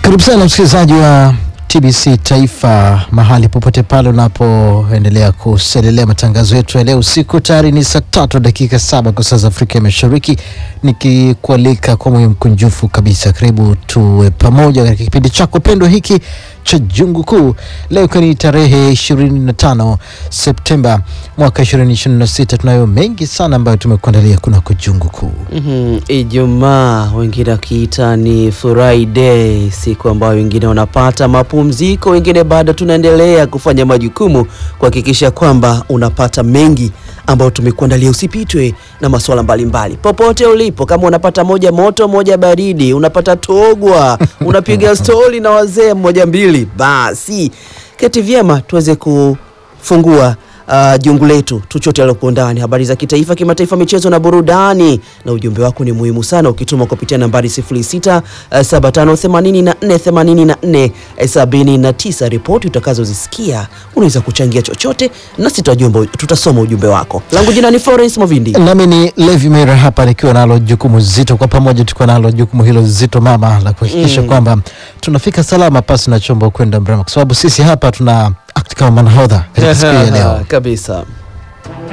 Karibu sana msikilizaji wa TBC Taifa, mahali popote pale unapoendelea kuselelea matangazo yetu ya leo usiku. Tayari ni saa tatu dakika saba kwa saa za Afrika ya Mashariki, nikikualika kwa moyo mkunjufu kabisa, karibu tuwe pamoja katika kipindi chako pendwa hiki cha Jungu Kuu. Leo ikiwa ni tarehe 25 Septemba mwaka 2026, tunayo mengi sana ambayo tumekuandalia kunako Jungu Kuu. Mhm, Ijumaa wengine wakiita ni Friday, siku ambayo wengine wanapata mapumziko, wengine bado tunaendelea kufanya majukumu kuhakikisha kwamba unapata mengi ambayo tumekuandalia. Usipitwe na masuala mbalimbali popote ulipo, kama unapata moja moto moja baridi, unapata togwa, unapiga stori na wazee mmoja mbili, basi keti vyema tuweze kufungua Uh, jungu letu tuchote aliyopo ndani, habari za kitaifa, kimataifa, michezo na burudani. Na ujumbe wako ni muhimu sana, ukituma kupitia nambari 06 uh, 75848479. Ripoti utakazozisikia unaweza kuchangia chochote, nasi tutajumba, tutasoma ujumbe wako. Langu jina ni Florence Movindi. Nami ni Levi Mera hapa nikiwa nalo jukumu zito, kwa pamoja tukiwa nalo jukumu hilo zito mama la kuhakikisha Mm. kwamba tunafika salama pasi na chombo kwenda mrema, kwa sababu sisi hapa tuna act kama manahodha katika siku hii ya leo. kabisa.